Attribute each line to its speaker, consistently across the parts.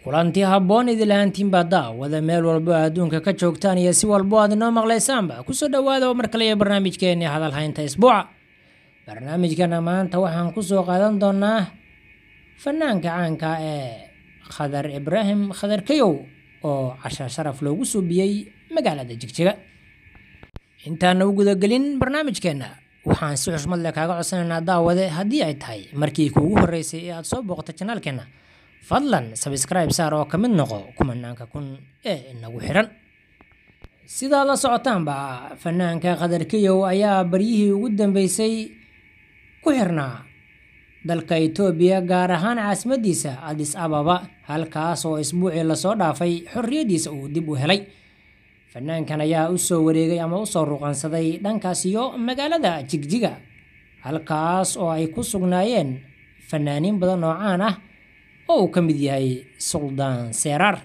Speaker 1: kulanti habboon idilahaantiinbaa daawada meel walbo adduunka ka joogtaan iyo si walbo aad inoo maqlaysaanba kusoo dhowaada oo mar kale iyo barnaamijkeenii hadalhaynta isbuuca barnaamijkana maanta waxaan kusoo qaadan doonaa fanaanka caanka ee khadar ibraahim khadar kayow oo casha sharaf loogu suubiyey magaalada jigjiga intaana u gudagelin barnaamijkeenna waxaan si xushmad leh kaaga codsanaynaa daawade haddii ay tahay markii kuugu horreysay ee aada soo booqata janaalkeenna fadlan sabscribe saar oo ka mid noqo kumanaanka kun ee inagu xiran sidaad la socotaanba fanaanka khadar kayow ayaa baryihii ugu dambeysay ku xirnaa dalka itoobiya gaar ahaan caasimadiisa adis ababa halkaas oo isbuucii lasoo dhaafay xorriyaddiisa uu dib u helay fanaankan ayaa usoo wareegay ama usoo ruqansaday dhankaas iyo magaalada jigjiga halkaas oo ay ku sugnaayeen fanaaniin badan oo caan ah oo uu ka mid yahay suldaan seeraar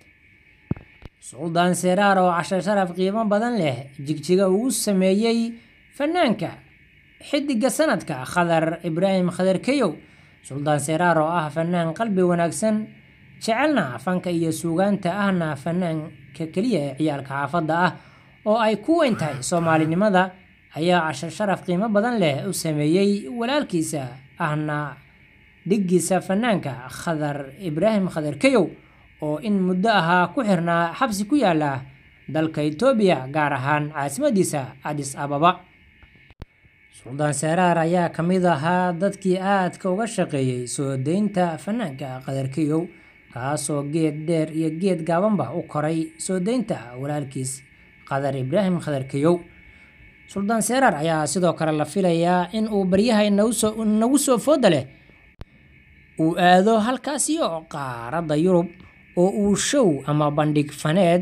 Speaker 1: suldaan seeraar oo casho sharaf qiimo badan leh jigjiga ugu sameeyey fanaanka xidiga sanadka khadar ibraahim khadar kayow suldaan seeraar oo ah fanaan qalbi wanaagsan jecelna fanka iyo suugaanta ahna fanaanka keliya ee ciyaalka xaafadda ah oo ay ku weyn tahay soomaalinimada ayaa casho sharaf qiimo badan leh u sameeyey walaalkiisa ahna dhiggiisa fanaanka khadar ibraahim khadar kayow oo in muddo ahaa ku xirnaa xabsi ku yaala dalka itoobiya gaar ahaan caasimadiisa adis ababa suldaan seeraar ayaa ka mid ahaa dadkii aadka uga shaqeeyey soo deynta fanaanka khadar kayow kaasoo geed dheer iyo geed gaabanba u koray soo deynta walaalkiis khadar ibraahim khadar kayow suldaan seeraar ayaa sidoo kale la filayaa in uu baryaha inagu soo fooda leh uu aado halkaasiyo qaaradda yurub oo uu show ama bandhig faneed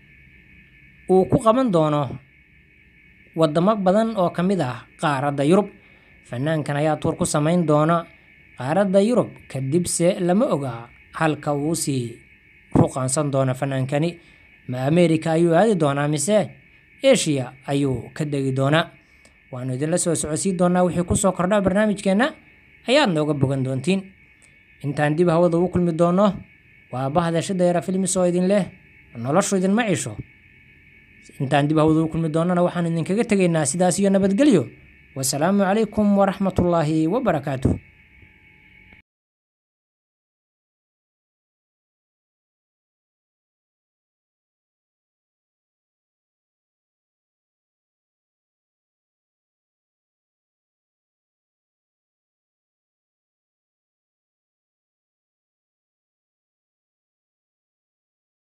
Speaker 1: uu ku qaban doono wadamo badan oo ka mid ah qaaradda yurub fanaankan ayaa tuur ku samayn doona qaaradda yurub kadibse lama oga halka uu sii ruqaansan doono fanaankani ma america ayuu aadi doonaa mise eshiya ayuu ka degi doonaa waanu idinla soo socodsiin doonaa wixii kusoo kordha barnaamijkeenna ayaad nooga bogan doontiin intaan dib hawada ugu kulmi doono waa bahda shidayara filmis oo idin leh noloshu idinma cisho intaan dib hawada ugu kulmi doonana waxaan idinkaga tegaynaa sidaas iyo nabadgelyo wasalaamu calaykum waraxmatullaahi wabarakaatuh